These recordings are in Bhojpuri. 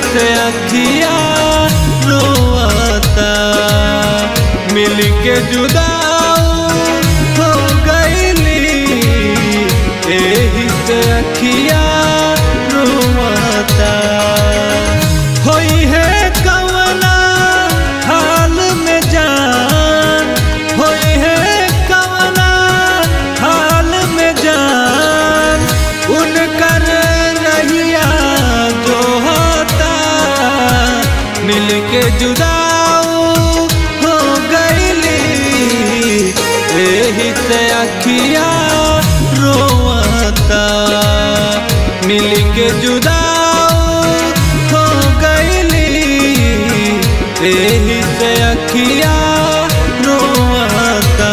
से अखिया रोता मिल के जुदा हो गईली एही से अखिया रोता होई है कवना हाल में जान होई है कवना हाल में जान उनकर रहिया जो होता मिल के जुदाओ हो गईली एही से अखिया रोता मिल के जुदाओ हो गईली एही से अखिया रोता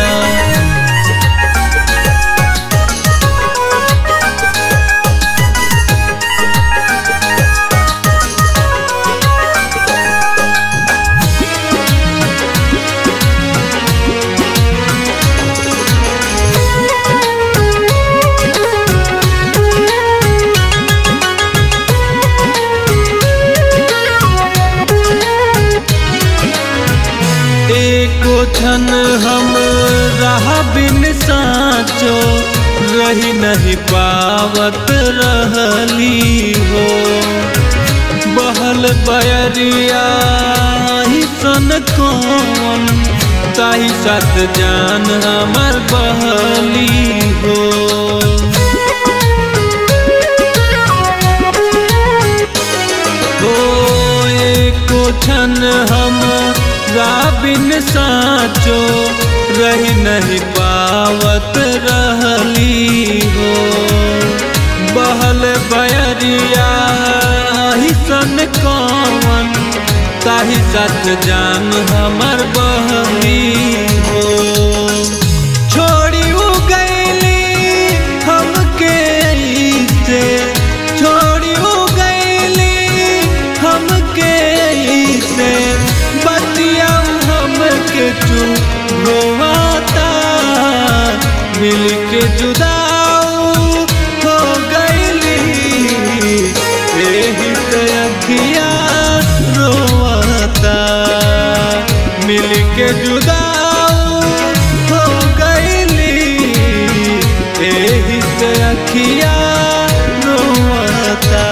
एको क्षण हम रहा बिन साचो रही नहीं पावत रहली हो बहल बयरिया ही सन कौन ताही साथ जान हमर बहली हो हो एको क्षण हम राबिन साचो रही नहीं पावत रहली हो बहल बयरिया ही सन कौन ताही साथ जान हमर बहली हो छोड़ी उ गईली हमके से छोड़ी उ गईली हमके से बतिया हमके चुप रोवाता मिल के जुदाऊ हो गईली एही से अखिया रोवाता मिल के जुदाऊ हो गईली एही से अखिया रोवाता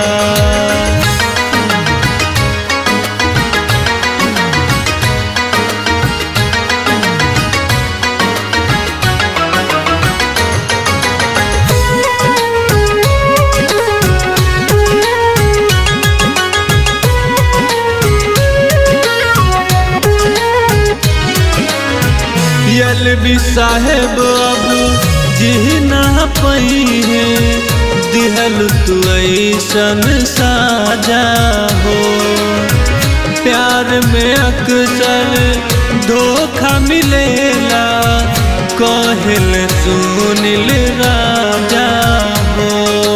यल भी साहेब अब जी ना पई है दिहल तू ऐसन साजा हो प्यार में अक्सर धोखा मिलेला कहल सुनिल राजा हो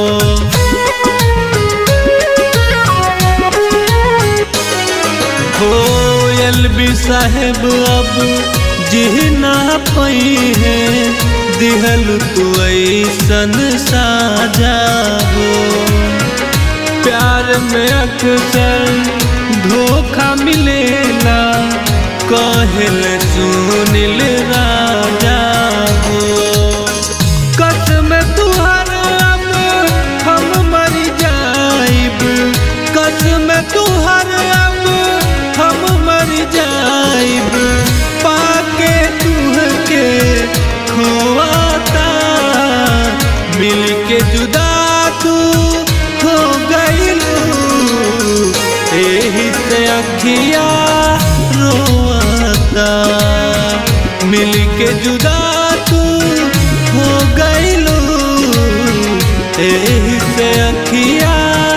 कोयल भी साहेब अब जी ना पई है दिहल तू ऐसन साजा हो प्यार में अक्सर धोखा मिलेला कहल सुनिल राजा हो कसम तुहर अब हम मर जाइब कसम तुहर अब हम मर जाइब पाके तुहके खोआता मिल के जुदा तू हो गईलू एही से अखिया रोता मिल के जुदा तू हो गईलू एही से अखिया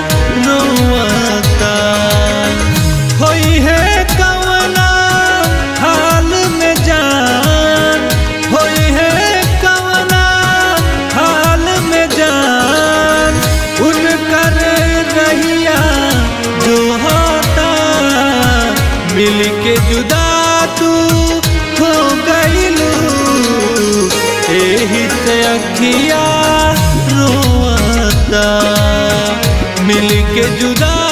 रोता होई है कवना हाल में जान होई है कवना हाल में जान उनकर रहिया जो होता मिल के जुदा तू हो गईलू एही से अखिया रोता मिल के जुदा